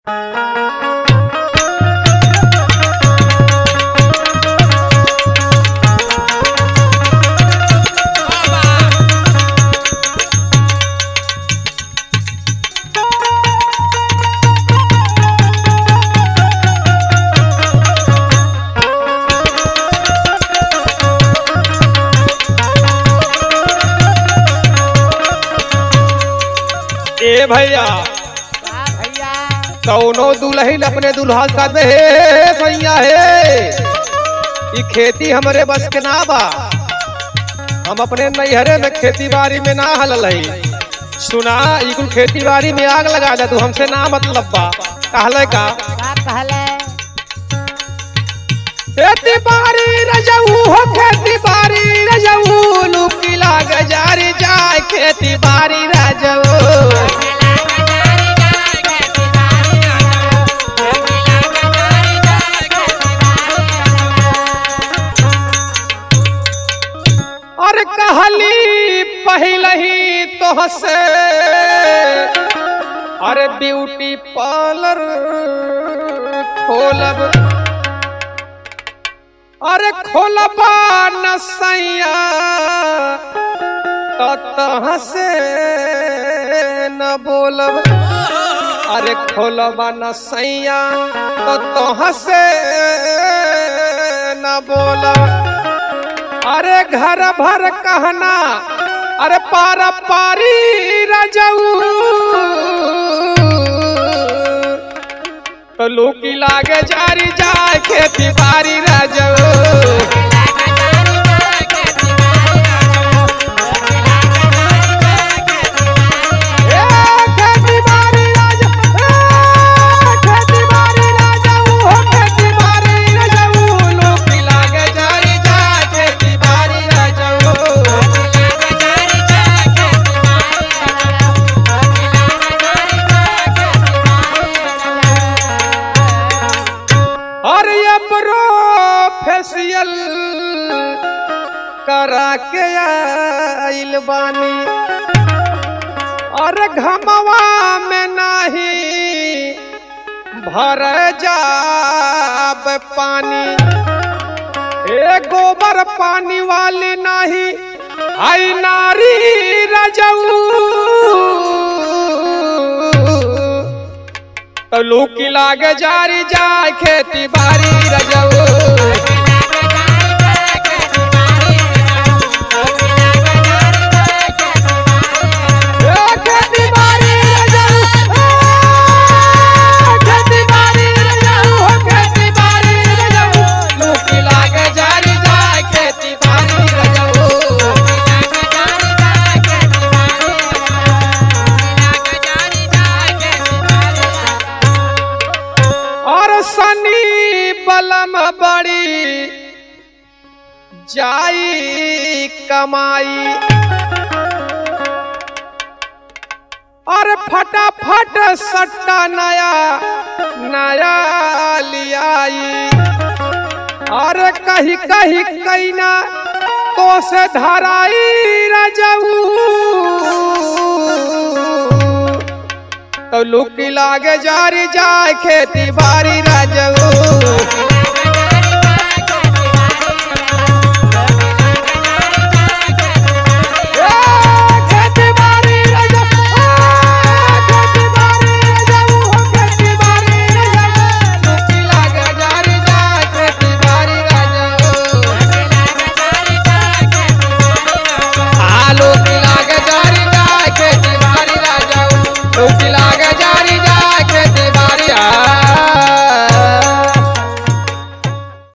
ए भैया का भैया कौनो दुल्हन अपने दुल्हा का दे हे भैया हे ई खेती हमरे बस के ना बा हम अपने नैहरे में खेती बाड़ी में ना हलल है सुना ई कुल खेती बाड़ी में आग लगा दे तू हमसे ना मतलब बा कहले का का कहले खेती बाड़ी रजऊ हो खेती बाड़ी रजऊ लुकी लाग जारी जाए खेती बाड़ी रजऊ और कहली पहले ही तो से अरे ब्यूटी पार्लर खोलब अरे खोलबा न सैया तो तहाँ से न बोलब अरे खोलबा न सैया तो तहाँ से न बोलब अरे घर भर कहना अरे पारा पारी रजऊ तो लूकी लागे जारी जाए खेती बारी रजऊ ए, खेती बारी राजा, ए, खेती बारी रजऊ, हो खेती बारी रजऊ, लूकी लागे जारी जाए खेती बारी रजऊ। और ये प्रोफेशियल करा के आइल बानी और घमवा में नहीं भर जाब पानी ए गोबर पानी वाली नहीं आई नारी रजऊ तो लूकी लागे जारी जाए खेती बारी रजऊ ए, खेती बारी रजऊ, ए, खेती बारी रजऊ, हो खेती बारी रजऊ, लूकी लागे जारी जाए खेती बारी रजऊ और सनी बलम बड़ी जाई कमाई और फटाफट सट्टा नया नया लियाई और कही कही कैना तो से धराई रजऊ तो लुकी लागे जारी जाए खेती बारी